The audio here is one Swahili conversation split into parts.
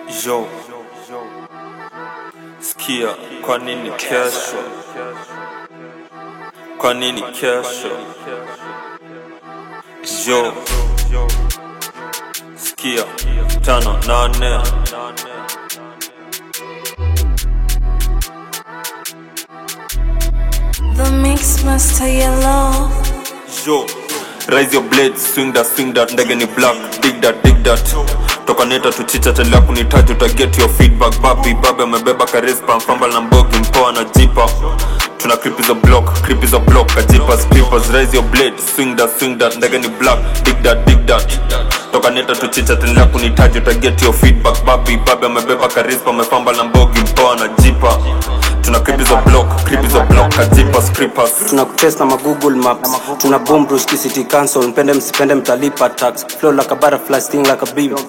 Yo, sikia, kwa nini kesho? Kwa nini kesho? Yo, sikia, tano nane The mix master yellow. Yo, raise your blade, swing that, swing that, ndege ni black, dig that, dig that. Toka neta tuchicha tendea kunitaji uta get your feedback babi babi amebeba karispa mfamba na mbogi mpoa na jipa tuna creep is a block creep is a block kajipas creepers raise your blade swing that swing that ndege ni black dig that dig that toka neta tuchicha tendea kunitaji uta get your feedback babi babi amebeba karispa amefamba na mbogi mpoa na jipa tuna creep is a block creep is a block kajipas creepers tuna kutest na magoogle maps tuna boom bruski city council mpende msipende mtalipa tax flow like a butterfly sting like a bee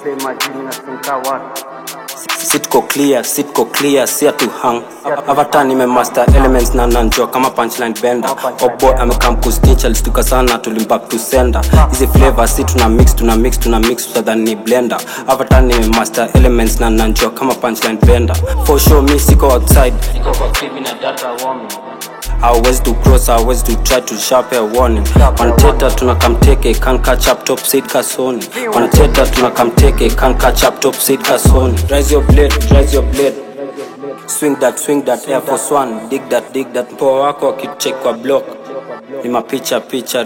sitko clear sitko clear sia to hang avatar nimemaster elements na nanjua kama punchline bender oboy amekam kustinch alistuka sana tulimbak to sender hizi flavor si tuna mix tuna mix tuna mix utadhani ni blender avatar nimemaster elements na nanjua kama punchline bender for sure mi siko outside hawezi to cross hawezi to try to sharp a warning wanateta tuna kamteke can catch up top seed kasoni wanateta tuna kamteke can catch up top seed kasoni rise your blade rise your blade swing that swing that air force one dig that dig that mpoa wako akicheck kwa block ni mapicha picha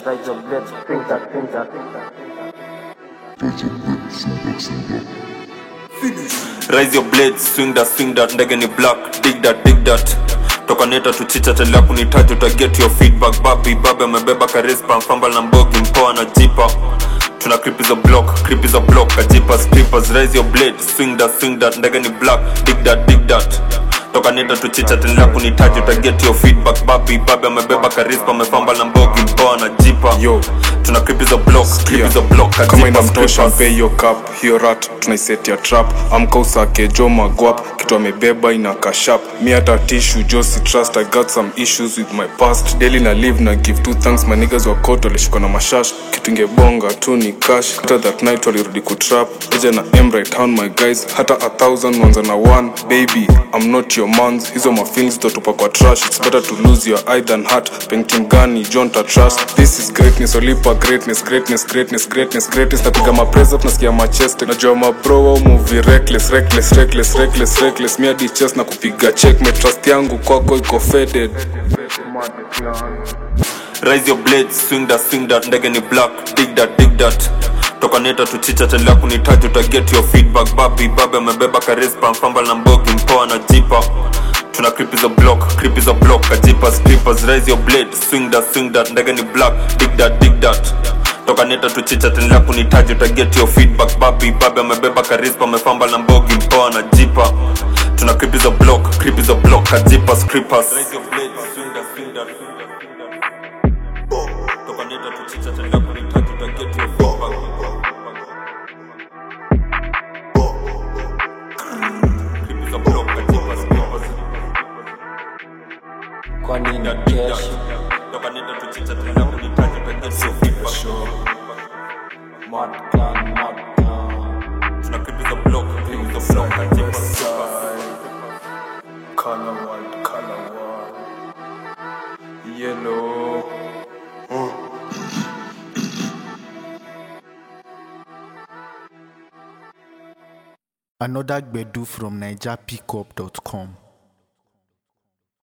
Raise your blades, swing that, swing that, ndege ni black, dig that, dig that. Toka neta tuchicha tendea kunitaji uta get your feedback babi babi amebeba karispa mfamba na mbogi mpoa na jipa tuna creep is a block creep is a block kajipas creepers raise your blade swing that swing that ndege ni black dig that dig that toka neta tuchicha tendea kunitaji uta get your feedback babi babi amebeba karispa amefamba na mbogi mpoa na jipa Yo. tuna creep is a block creep is a block kama kajipas inamtosha creepers mpe hiyo cup hiyo rat tunaiset ya trap amka usake jo magwap kitu amebeba ina kashap mi hata tishu jo si trust i got some issues with my past daily na live na give two thanks my niggas wa court walishikwa na mashash kitu ingebonga tu ni cash hata that night walirudi kutrap eja na m right hand my guys hata a thousand wanza na one baby i'm not your mans hizo mafilms zitatupa kwa trash it's better to lose your eye than heart penkim gani john ta trust this is greatness olipa greatness greatness greatness greatness greatness napiga mapresa tunasikia machest najua mabro au movie reckless reckless reckless reckless reckless mi hadi chest na kupiga check me trust yangu kwako iko faded Raise your blades, swing that, swing that, ndege ni black, dig that, dig that. Toka neta tuchicha tendea kunitaji uta get your feedback babi babi amebeba karispa mfamba na mbogi mpoa na jipa tuna creep is a block creep is a block kajipas creepers raise your blade swing that swing that ndege ni black dig that dig that toka neta tuchicha tendea kunitaji uta get your feedback babi babi amebeba karispa amefamba na mbogi mpoa na jipa tuna creep is a block creep is a block kajipas creepers raise your blade swing that swing that toka neta tuchicha tendea kunitaji uta get your feedback Creep is a block kajipas creepers kwa nini kesho toka neta tuchicha tendea kunitaji uta get your feedback Mad clan, mad clan. tuna creep is a block creep is a block kajipas creepers color world color world yellow Another Gbedu from NigerPickup.com.